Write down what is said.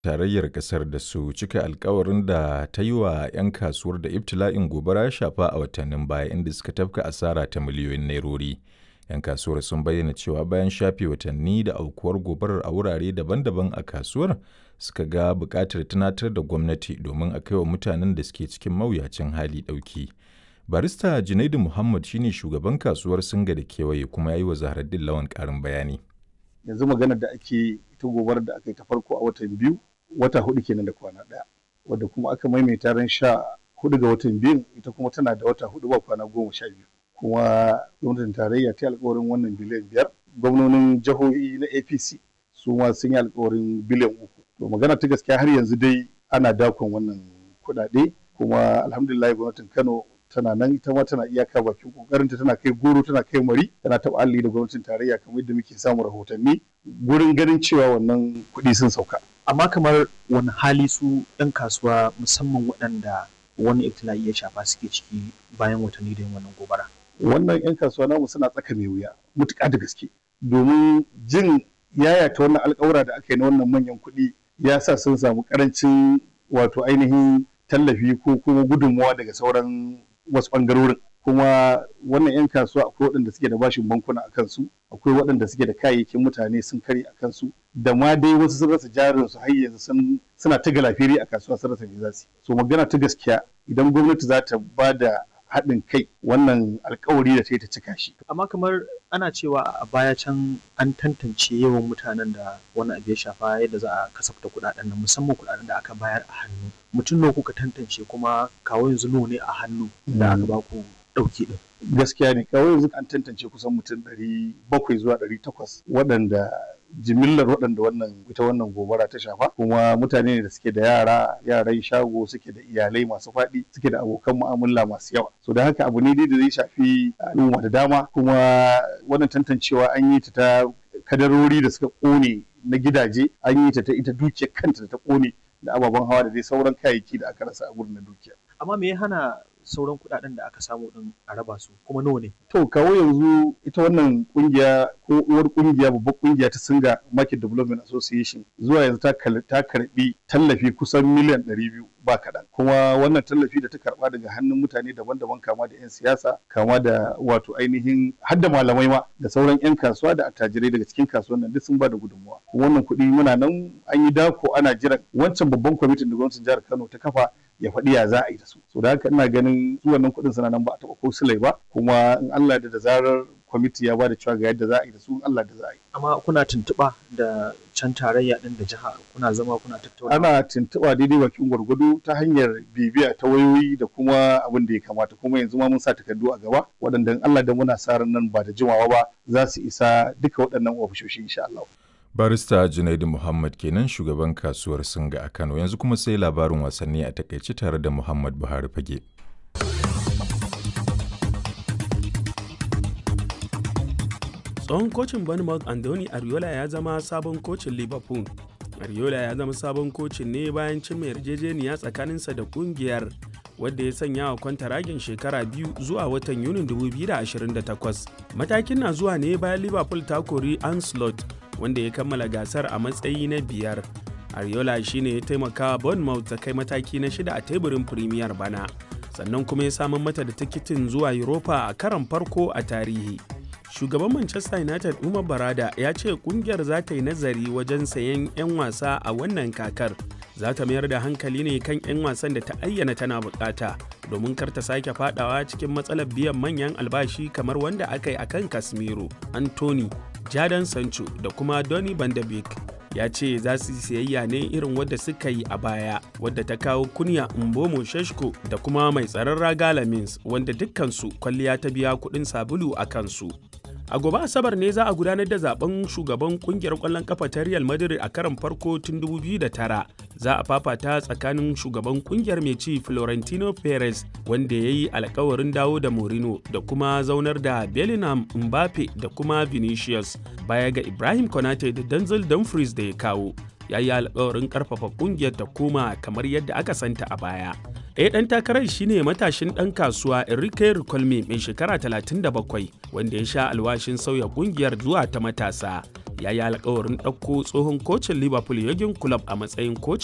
tarayyar kasar da su cika alkawarin da ta yi wa 'yan kasuwar da ibtila'in gobara ya shafa a watannin baya inda suka tafka asara ta miliyoyin nairori. 'Yan kasuwar sun bayyana cewa bayan shafe watanni da aukuwar gobarar a wurare daban-daban a kasuwar suka ga buƙatar tunatar da gwamnati domin a kai wa mutanen da suke cikin mawuyacin hali ɗauki. Barista Junaidu Muhammad shine shugaban kasuwar Singa da kewaye kuma ya yi wa Zaharaddin Lawan ƙarin bayani. Yanzu maganar da ake ita gobarar da aka yi ta farko a watan biyu wata hudu kenan da kwana ɗaya wadda kuma aka maimaita ran sha hudu ga watan biyun ita kuma tana da wata hudu ba kwana goma sha biyu kuma gwamnatin tarayya ta yi alkawarin wannan biliyan biyar gwamnonin jihohi na apc su ma sun yi alkawarin biliyan uku to magana ta gaskiya har yanzu dai ana dakon wannan kuɗaɗe kuma alhamdulillah gwamnatin kano tana nan ita ma tana iyaka bakin kokarinta tana kai goro tana kai mari tana taɓa alli da gwamnatin tarayya kamar yadda muke samun rahotanni gurin ganin cewa wannan kuɗi sun sauka amma kamar wani hali su ɗan kasuwa musamman waɗanda wani ibtila'i ya shafa suke ciki bayan watanni da yin wannan gobara wannan 'yan kasuwa namu suna tsaka mai wuya mutuƙa da gaske domin jin yayata wannan alƙawura da aka yi na wannan manyan kuɗi ya sa sun samu ƙarancin wato ainihin tallafi ko kuma gudunmawa daga sauran wasu ɓangarorin kuma wannan 'yan kasuwa akwai waɗanda suke da bashin bankuna a kansu akwai waɗanda suke da kayayyakin mutane sun kare a kansu da ma dai wasu sun rasa jarin su har yanzu suna ta galafiri a kasuwa sun rasa me za su so magana ta gaskiya idan gwamnati za ta ba da haɗin kai wannan alkawari da ta yi ta cika shi. Amma kamar ana cewa a baya can an tantance yawan mutanen da wani abu ya shafa yadda za a kasafta kuɗaɗen nan musamman kuɗaɗen da aka bayar a hannu. Mutum nawa kuka tantance kuma kawo yanzu nawa ne a hannu da aka ba ku ɗauki ɗin. Gaskiya ne kawo yanzu an tantance kusan mutum ɗari bakwai zuwa ɗari takwas waɗanda jimillar waɗanda wannan ita wannan gobara ta shafa kuma mutane ne da suke da yara yaran shago suke da iyalai masu faɗi suke da abokan mu'amala masu yawa so da haka abu ne da zai shafi al'umma da dama kuma wannan tantancewa an yi ta ta kadarori da suka ƙone na gidaje an yi ta ta ita dukiyar kanta da ta ƙone da ababen hawa da dai sauran kayayyaki da aka rasa a gurin na dukiya amma me ya hana sauran kuɗaɗen da aka samu din a raba su kuma nawa ne to kawo yanzu ita wannan kungiya ko uwar kungiya babbar kungiya ta singa market development association zuwa yanzu ta karbi tallafi kusan miliyan 200 ba kaɗan kuma wannan tallafi da ta karba daga hannun mutane daban-daban kama da 'yan siyasa kama da wato ainihin hadda malamai ma da sauran 'yan kasuwa da attajirai daga cikin kasuwan nan duk sun ba da gudunmuwa wannan kuɗi muna nan an yi dako ana jiran wancan babban kwamitin da gwamnatin jihar kano ta kafa ya faɗi ya za a yi da su so da haka ina ganin su wannan kuɗin suna nan ba a taɓa ko silai ba kuma in Allah da da zarar kwamiti ya ba da cewa ga yadda za a yi da su Allah da za a yi. Amma kuna tuntuɓa da can tarayya ɗin da jiha kuna zama kuna tattauna. Ana tuntuɓa daidai bakin gwargwado ta hanyar bibiya ta wayoyi da kuma abin da ya kamata kuma yanzu ma mun sa takardu a gaba waɗanda Allah da muna sa ran nan ba da jimawa ba za su isa duka waɗannan ofishoshi insha Allah. Barista Junaidu Muhammad kenan shugaban kasuwar Singa a Kano yanzu kuma sai labarin wasanni a takaice tare da Muhammad Buhari Fage. tsohon kocin bournemouth andoni ariola ya zama sabon kocin liverpool ariola ya zama sabon kocin ne bayan cimma yarjejeniya tsakaninsa da kungiyar wadda ya sanya wa kwantaragin shekara biyu zuwa watan yunin 2028 matakin na zuwa ne bayan liverpool ta kori anslot wanda ya kammala gasar a matsayi na biyar ariola shine ya taimaka bournemouth ta kai mataki na shida a teburin premier bana sannan kuma ya samar mata da tikitin zuwa europa a karon farko a tarihi shugaban manchester united umar barada ya ce kungiyar za ta yi nazari wajen sayen 'yan wasa a wannan kakar za ta mayar da hankali ne kan 'yan wasan da ta ayyana tana bukata domin kar ta sake fadawa cikin matsalar biyan manyan albashi kamar wanda aka yi akan casemiro anthony jadon sancho da kuma donny van de beek ya ce za su siyayya ne irin wadda suka yi a baya wadda ta kawo kunya mbomo sheshko da kuma mai tsaron raga lamins wanda dukkansu kwalliya ta biya kuɗin sabulu a kansu a gobe asabar ne za a gudanar da zaben shugaban kungiyar kwallon kafa ta real madrid a karon farko tun 2009 za a fafata tsakanin shugaban kungiyar mai ci florentino perez wanda ya yi alkawarin dawo da morino da kuma zaunar da bellingham mbappe da kuma vinicius baya ga ibrahim konate da denzel dumfries da ya kawo ya yi alkawarin karfafa kungiyar ta koma kamar yadda aka santa a baya ɗaya ɗan takarar shine matashin ɗan kasuwa Enrique Ricolme mai shekara 37 wanda ya sha alwashin sauya kungiyar zuwa ta matasa ya yi alkawarin ɗauko tsohon kocin liverpool yogin club a matsayin kocin